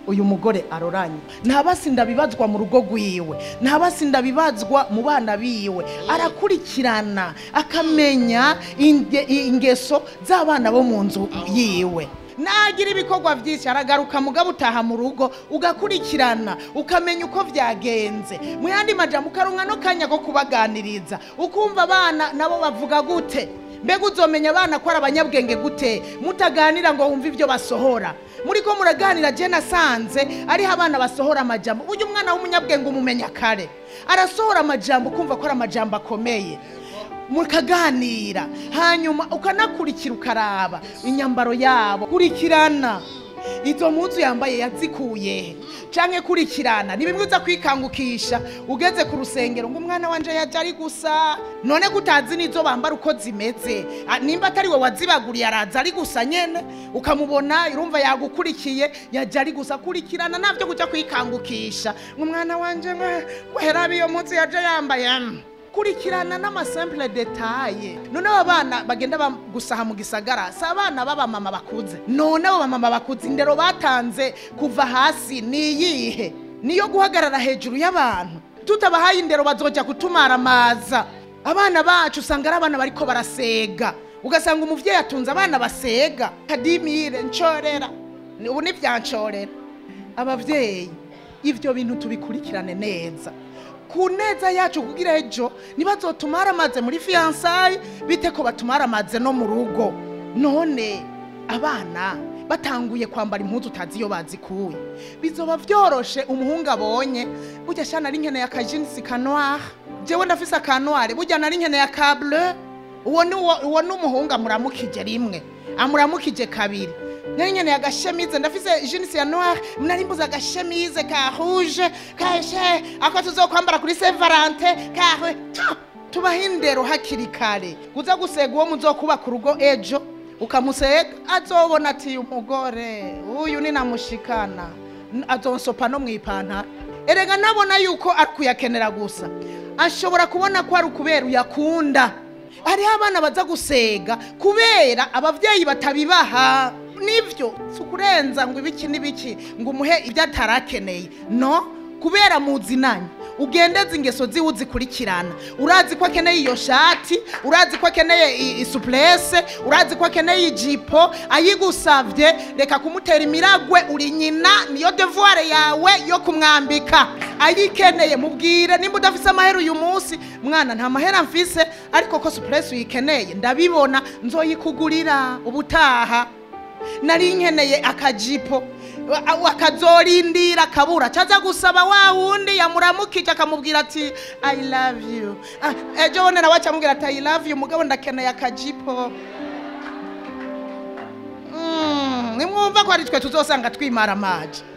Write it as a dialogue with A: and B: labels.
A: uyu mugore aroranye ntabasinda bibazwa mu rugo rwiwe ntabasinda bibazwa mu bana biwe arakurikirana akamenya inge- ingeso z'abana bo mu nzu yiwe nagira ibikorwa byinshi aragaruka mugabo utaha mu rugo ugakurikirana ukamenya uko byagenze mu yandi majambo ukaronka no kanya ko kubaganiriza ukumva abana nabo bavuga gute mbega uzomenya abana ko ari abanyabwenge gute mutaganira ngo wumve ibyo basohora muri ko muraganira je nasanze ariho abana basohora amajambo burya umwana w'umunyabwenge umumenya kare arasohora amajambo ukumva ko ari amajambo akomeye mukaganira hanyuma ukanakurikira ukaraba inyambaro yabo kurikirana izo mpuzu yambaye yazikuye he canke kurikirana ni bimwe uza kwikangukisha ugeze ku rusengero ngo umwana wanje yaje ari gusa none kutazi n'izo bambara uko zimeze Ah, nimba atari we wazibaguriye araza ari gusa nyene ukamubona urumva yagukurikiye yaje ari gusa kurikirana navyo kuja kwikangukisha ngo umwana wanje weherabe iyo mpuzu yaje yambaye mm. kurikirana n'amasample detaye none aba bana bagenda ba- gusaha mu gisagara si abana b'abamama bakuze none abo bamama bakuze indero batanze kuva hasi ni iyihe niyo guhagarara hejuru y'abantu tutabahaye indero bazoja kutumaramaza abana bacu usanga ari abana bariko barasega ugasanga umuvyeyi atunze abana basega kadimire ncorera Ni- ubu nivyancorera abavyeyi ivyo bintu tubikurikirane neza ku neza yacu kugira ejo ntibazotumare amaze muri fiyansayi bite ko batumara amaze no mu rugo none abana batanguye kwambara impuzu utazi iyo bazikuye bizoba vyoroshe umuhungu abonye burya shana ari nkeneye akajinisi ka noir jewe ndafise aka noir burya nari nkeneye aka bleu uwo ni uwo- uwo ni umuhungu amuramukije rimwe amuramukije kabiri nari nkeneye agashemize ndafise jinisi ya noir nari mbuze agashemize ka rouge kashe ako tuzokwambara kuri saint valentin kahwe tubaho indero hakiri kare uza gusega uwo muzokubaka urugo ejo ukamusega azobona ati umugore uyu ni namushikana N- azonsopa no mu ipantaro erega nabona yuko ari kuyakenera gusa ashobora kubona ko ari ukubera uyakunda hariho abana baza gusega kubera abavyeyi batabibaha nivyo si ukurenza ngo ibiki n'ibiki ngo umuhe ibyo atarakeneye no kubera muzinanye ugendeze ingeso ziwe uzikurikirana urazi ko akeneye iyo shati urazi ko akeneye i- isuplese urazi ko akeneye ijipo ayigusavye reka kumutera imiragwe uri nyina niyo devoir yawe yo kumwambika ayikeneye mubwire nimba udafise amahera uyu munsi mwana nta mahera mfise ariko ko suplese uyikeneye ndabibona nzoyikugurira ubutaha nari nkeneye akajipo wa- akazorindira akabura caza gusaba wa wundi yamuramukije akamubwira ati i love you Ah, ejo bundi nawe acamubwira ati i love you mugabo ndakeneye akajipo Mm, nimwumva ko ari twe tuzosanga twimara amaji